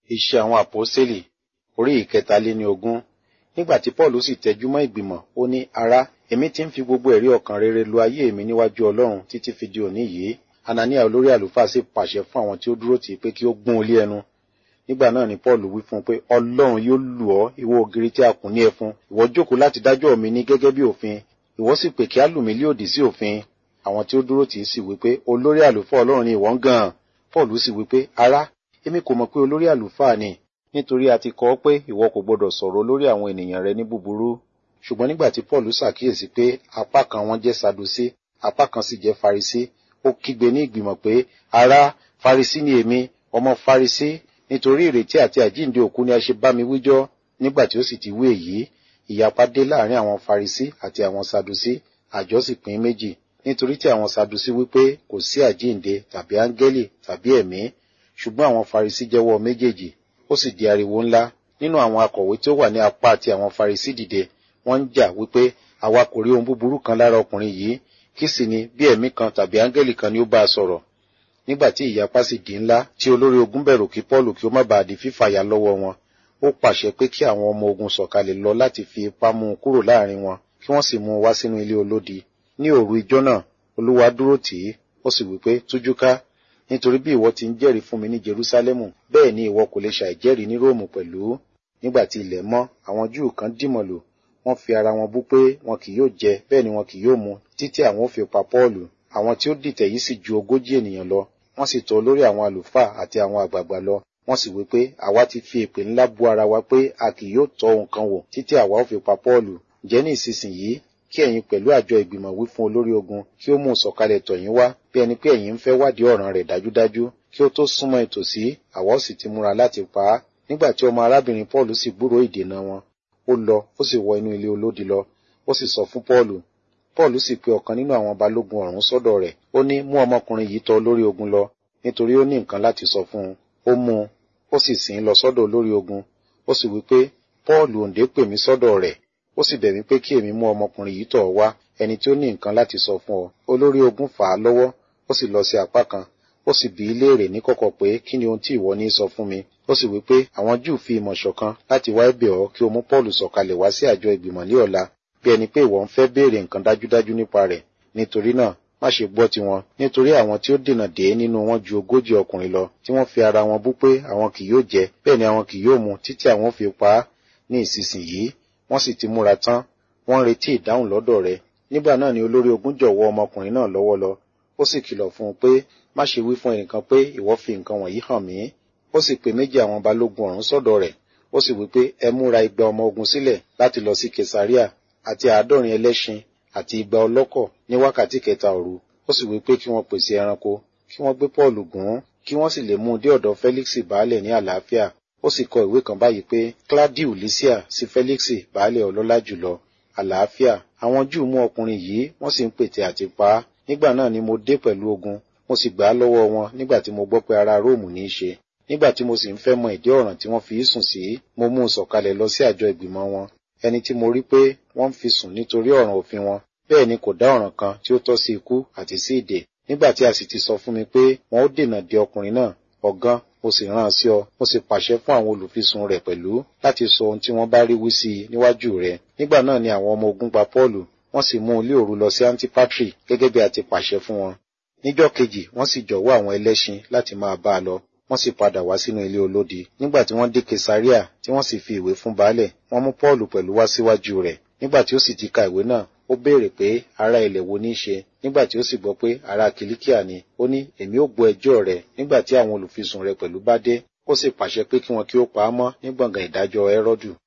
Iṣẹ́ àwọn àpọ́sítélì orí ìkẹtàléníogún. Nígbà tí Pọ́ọ̀lù sì tẹjú mọ́ ìgbìmọ̀, ó ní, ará, èmi ti ń fi gbogbo ẹ̀rí ọkàn rere lo ayé mi níwájú Ọlọ́run títí fi di òní yìí. Anania olórí àlùfáà sì pàṣẹ fún àwọn tí ó dúró tì í pé kí ó gún un lé ẹnu. Nígbà náà ni Pọ́ọ̀lù wí fún un pé Ọlọ́run yóò lù ọ́ ìwọ ògiri tí a kùn ní ẹfun. Ìwọ jókòó láti dájọ́ mi ní gẹ́gẹ́ bí òfin. Ìwọ sì pè kí á lù mí lé òdì sí òfin. Àwọn tí ó dúró tì í sì wí pé olórí àlùfáà Ọlọ́run ni ìwọ ń gan-an. Pọ́ọ̀lù sì wí pé ará, èmi kò mọ̀ pé olórí àlùfáà ni nítorí a ti kọ ọ́ pé ìwọ kò gbọdọ̀ sọ̀rọ̀ olórí àwọn ènìyàn rẹ ní búburú. Ṣùgbọ́n nígbà tí Pọ́ọ̀lù ṣàkíyèsí pé apá kan wọn jẹ́ Sadusí, apá kan sì jẹ́ Farisí, ó kígbe ní ìgbìmọ̀ pé ará, Farisí ni èmi, ọmọ Farisí, nítorí ìrètí àti àjíǹde òkú ni a ṣe bá mi wíjọ́. Nígbà tí ó sì ti wí èyí, ìyapa dé láàrin àwọn Farisí àti àwọn Sadusí, àjọ sì pín méjì. Nítorí tí àwọn Sadusí wípé kò sí àjíǹde tàbí áńgẹ́lì tàbí ẹ̀mí, ṣùgbọ́n àwọn Farisí jẹ́wọ́ méjèèjì ó sì di ariwo ńlá nínú àwọn akọ̀wé tí ó wà ní apá ti àwọn Farisí dìde wọ́n ń jà wípé àwa kò rí ohun búburú kan lára ọkùnrin yìí kí sì ni bí ẹ̀mí kan tàbí áńgẹ́lì kan ni ó bá a sọ̀rọ̀ nígbà tí ìyapa sì di ńlá tí olórí ogun bẹ̀rù kí Pọ́ọ̀lù kí ó má bàa di fífàyà lọ́wọ́ wọn ó pàṣẹ pé kí àwọn ọmọ ogun sọ̀kalẹ̀ lọ láti fi ipá mú un kúrò láàrin wọn kí wọ́n sì mú un wá sínú ilé olódi ní òru ijọ́ náà Olúwa dúró tì í ó sì wípé tújú ká nítorí bí ìwọ ti ń jẹ́rìí fún mi ní Jerúsálẹ́mù bẹ́ẹ̀ ni ìwọ kò lè ṣàìjẹ́rìí ní Róòmù pẹ̀lú nígbà tí ilẹ̀ mọ́ àwọn Júù kan dìmọ̀lù wọ́n fi ara wọn bú pé wọn kì yóò jẹ bẹ́ẹ̀ ni wọn kì yóò mu títí àwọn ò fi pa Pọ́ọ̀lù àwọn tí ó dìtẹ̀ yìí sì ju ogójì ènìyàn lọ wọ́n sì tọ̀ olórí àwọn àlùfáà àti àwọn àgbààgbà lọ wọ́n sì wí pé àwa ti fi èpè ńlá bu ara wa pé a kì yóò tọ́ ohun kan wò títí àwa ò fi pa Pọ́ọ̀lù ǹjẹ́ ní ìsinsìnyí kí ẹ̀yin pẹ̀lú àjọ ìgbìmọ̀ wí fún olórí ogun kí ó mú un sọ̀kalẹ̀ tọ̀ yín wá bí ẹni pé ẹ̀yin ń fẹ́ wádìí ọ̀ràn rẹ̀ dájúdájú kí ó tó súnmọ́ ìtòsí àwa ó sì ti múra láti pa á nígbà tí ọmọ arábìnrin Paul sì gbúròó ìdènà wọn ó lọ ó sì wọ inú ilé olódi lọ ó sì sọ fún Paul Paul sì pe ọ̀kan nínú àwọn balógun ọ̀rún sọ́dọ̀ rẹ̀ ó ní mú ọmọkùnrin yìí tọ̀ olórí ogun lọ nítorí ó ní nǹkan láti sọ fún un ó mú un ó sì sìn ín lọ sọ́dọ̀ olórí ogun ó sì wí pé Paul òǹdè pè mí sọ́dọ̀ rẹ̀ ó sì bẹ̀ mí pé kí èmi mú ọmọkùnrin yìí tọ̀ ọ́ wá ẹni tí ó ní nǹkan láti sọ fún ọ olórí ogun fà á lọ́wọ́ ó sì lọ sí apá kan ó sì bi í léèrè níkọ̀kọ̀ pé kí ni ohun tí ìwọ ní sọ fún mi ó sì wí pé àwọn Júù fi ìmọ̀ ṣọ̀kan láti wá ẹ̀bẹ̀ ọ́ kí o mú Paul sọ̀kalẹ̀ wá sí àjọ ìgbìmọ̀ ní ọ̀la bí ẹni pé ìwọ ń fẹ́ béèrè nǹkan dájúdájú nípa rẹ̀ nítorí náà má ṣe gbọ́ tiwọn nítorí àwọn tí ó dènà dé nínú wọn ju ogójì ọkùnrin lọ tí wọ́n fi ara wọn bú pé àwọn kì yóò jẹ bẹ́ẹ̀ ni àwọn kì yóò mu títí àwọn fi pa á ní ìsinsìnyí wọ́n sì ti múra tán wọ́n ń retí ìdáhùn lọ́dọ̀ rẹ̀ nígbà náà ni olórí ogun jọ̀wọ́ ọmọkùnrin náà lọ́wọ́ lọ ó sì kìlọ̀ fún un pé má ṣe wí fún ẹnìkan pé ìwọ fi nǹkan wọ̀nyí hàn mí ó sì pe méjì àwọn balógun ọ̀rún sọ́dọ̀ rẹ̀ ó sì wí pé ẹ múra igba ọmọ ogun sílẹ̀ láti lọ sí kesaria àti àádọ́rin ẹlẹ́ṣin àti igba ọlọ́kọ̀ ní wákàtí kẹta òru ó sì wí pé kí wọ́n pèsè ẹranko kí wọ́n gbé Pọ́ọ̀lù gùn ún kí wọ́n sì lè mú un dé ọ̀dọ̀ Félix baálẹ̀ ní àlàáfíà ó sì kọ ìwé kan báyìí pé Claudiu Lysia sí Félix baálẹ̀ ọlọ́lá jùlọ àlàáfíà àwọn Júù mú ọkùnrin yìí wọ́n sì ń pètè àti pa á nígbà náà ni mo dé pẹ̀lú ogun mo sì gbà á lọ́wọ́ wọn nígbà tí mo gbọ́ pé ará Róòmù ní í ṣe nígbà tí mo sì ń fẹ́ mọ ìdí ọ̀ràn tí wọ́n fi í sùn sí mo mú un sọ̀kalẹ̀ lọ sí àjọ ìgbìmọ̀ wọn ẹni tí mo rí pé wọ́n ń fi sùn nítorí ọ̀ràn òfin wọn bẹ́ẹ̀ ni kò dá ọ̀ràn kan tí ó tọ́ sí ikú àti sí ìdè nígbà tí a sì ti sọ fún mi pé wọn ó dènà de ọkùnrin náà ọ̀gán mo sì rán an sí ọ mo sì pàṣẹ fún àwọn olùfisùn rẹ̀ pẹ̀lú láti sọ ohun tí wọ́n bá rí wí sí i níwájú rẹ̀ nígbà náà ni àwọn ọmọ ogun pa Pọ́ọ̀lù wọ́n sì mú un lé òru lọ sí Antipatri gẹ́gẹ́ bí a ti pàṣẹ fún wọn níjọ́ kejì wọ́n sì jọ̀wọ́ àwọn ẹlẹ́ṣin láti máa bá a lọ wọ́n sì padà wá sínú ilé olódi nígbà tí wọ́n dé Kesaria tí wọ́n sì fi ìwé fún baálẹ̀ wọ́n mú Pọ́ọ̀lù pẹ̀lú wá síwájú rẹ̀ nígbà tí ó sì ti ka ìwé náà ó béèrè pé ará ilẹ̀ wo ní í ṣe nígbà tí ó sì gbọ́ pé ará kìlíkíà ni ó ní èmi ó gbọ́ ẹjọ́ rẹ̀ nígbà tí àwọn olùfisùn rẹ̀ pẹ̀lú bá dé ó sì pàṣẹ pé kí wọn kí ó pa á mọ́ ní gbọ̀ngàn ìdájọ́ Hẹ́rọ́dù